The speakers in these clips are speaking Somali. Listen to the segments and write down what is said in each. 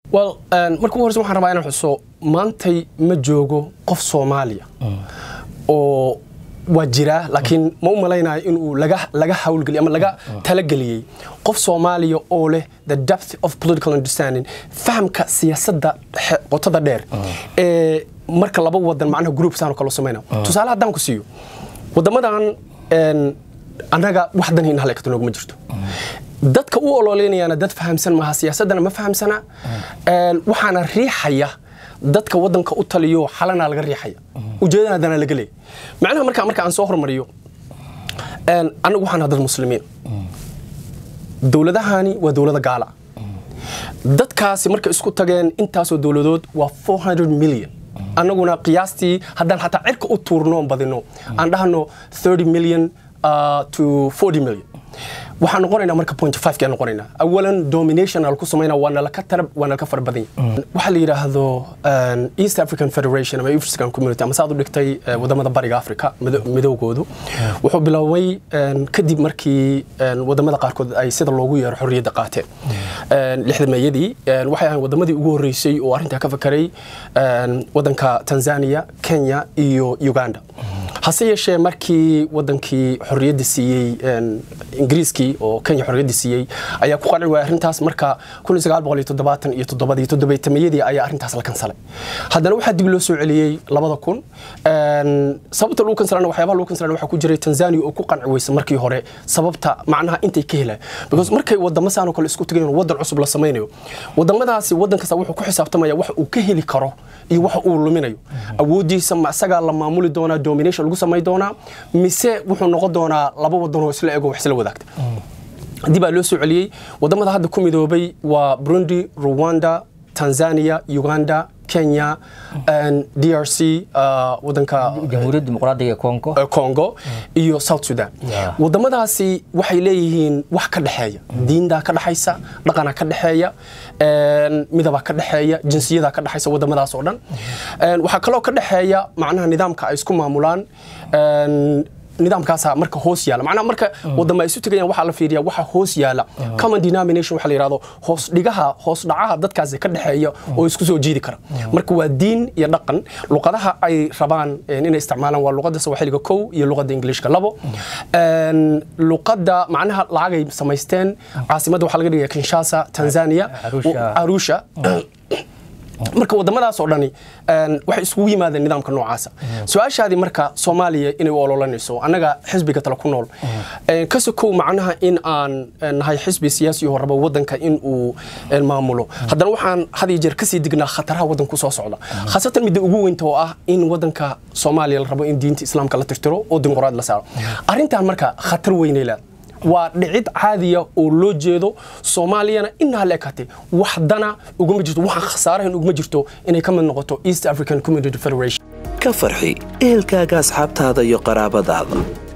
well marka ugu horeysa waxaan rabaa inaan xuso maantay ma joogo qof soomaaliya oo waa jiraa laakiin ma u malaynayo inuu laga laga hawlgeliyay ama laga talageliyey qof soomaaliya oo leh the depth of political understanding fahamka siyaasadda qotada dheer ee marka laba wadan macnaha group saan oo kale samayna tusaale haddaan ku siiyo wadamadan annaga wax dan in halekata nooguma jirto dadka u ololeynayaana dad fahamsan maaha siyaasaddana ma fahamsana waxaana riixaya dadka wadanka u taliyo xalana laga riixaya ujeedana haddana laga leeya macnaha markaa marka aan soo hormariyo annagu waxaan dad muslimiin dowladahani waa dowlada gaala dadkaasi markay isku tageen intaasoo dowladood waa 400 milyan annaguna qiyaastii haddaan xataa cirka u tuurno badino aan dhahno 30 milyan to 40 milyan waxaan noqonaynaa marka point five kaan noqonaynaa awalan domination aan ku samaynaa waa nalaka tarab waa nalaka fara badan yahay waxaa la yidhaahdo east african federation ama african community ama saad u dhigtay wadamada bariga africa midoogoodu wuxuu bilooway kadib markii wadamada qaarkood ay sida loogu yeero xorriyadda qaateen lixda meeyadii waxay ahayn wadamadii ugu horreysay oo arrintaa ka fakaray wadanka tanzania kenya iyo uganda hase yeeshee markii wadankii xorriyadda siiyey ingiriiskii oo kenya xorriyadda siiyey ayaa ku qanci waaya arrintaas marka iyo toddobadii toddobaytamayadii ayaa arrintaas la kansalay haddana waxaa dib loo soo celiyey labada kun sababta lagu kansalana waxyaabaha lagu kansalana waxaa ku jiray tanzania oo ku qanci weysa markii hore sababta macnaha intay ka helaan because markay wadamo saan oo kale isku tagayeen wadan cusub la samaynayo wadamadaasi wadan kasta wuxuu ku xisaabtamaya wax uu ka heli karo iyo wax uu luminayo awooddiisa ma isagaa la maamuli doonaa domination lagu samay doonaa mise wuxuu noqon doonaa laba wadan oo isla ego wax isla wadaagta dib baa loo soo celiyey wadamada hadda ku midoobay waa burundi rwanda tanzania uganda kenya drc wadanka jamhuuriyadda dimuqraadiga congo congo iyo south sudan wadamadaasi waxay leeyihiin wax ka dhexeeya diindaa ka dhexaysa dhaqanaa ka dhexeeya midabaa ka dhexeeya jinsiyadaa ka dhexaysa wadamadaas oo dhan waxaa kaloo ka dhexeeya macnaha nidaamka ay isku maamulaan nidaamkaasa marka hoos yaala macnaha marka wadama isu tegayaan waxaa la fiiriyaa waxa hoos yaala common denomination waxa la yidhahdo hoos dhigaha hoos dhacaha dadkaasi ka dhexeeya oo isku soo jiidi kara marka waa diin iyo dhaqan luqadaha ay rabaan inay isticmaalaan waa luqadda sawaaxiliga kow iyo luqadda ingiliishka labo luqadda macnaha lacagay samaysteen caasimadda waxaa laga dhigaya kinshasa tanzania arusha marka wadamadaas oo dhani waxay isugu yimaadeen nidaamka noocaasa su-aashaadii marka soomaaliya inay u ololanayso annaga xisbiga tale ku nool ka sokow macnaha in aan nahay xisbi siyaasi oo rabo wadanka in uu maamulo haddana waxaan had iyo jeer kasii dignaa khataraha wadanku soo socda khaasatan midda ugu weynta oo ah in wadanka soomaaliya la rabo in diinta islaamka la tirtiro oo dimuqraad la saaro arrintan marka khatar weynay leeda waa dhicid caadiya oo loo jeedo soomaaliyana inaa la ekatay waxdana uguma jirto waxaan khasaarahan uguma jirto inay ka mid noqoto east african community federation ka farxi ehelkaaga asxaabtaada iyo qaraabadaada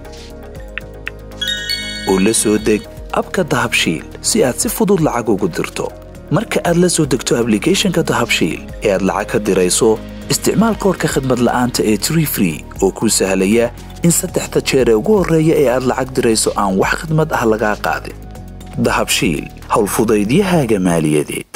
oo la soo deg abka dahabshiil si aad si fudud lacag ugu dirto marka aad la soo degto ablicathonka dahabshiil ee aad lacag ka dirayso isticmaal koorka khadmad la'aanta ee tree free oo kuu sahlaya in saddexda jeer ee ugu horreeya ee aad lacag dirayso aan wax khidmad ah lagaa qaadin dahabshiil howlfudaydiyahaaga maaliyadeed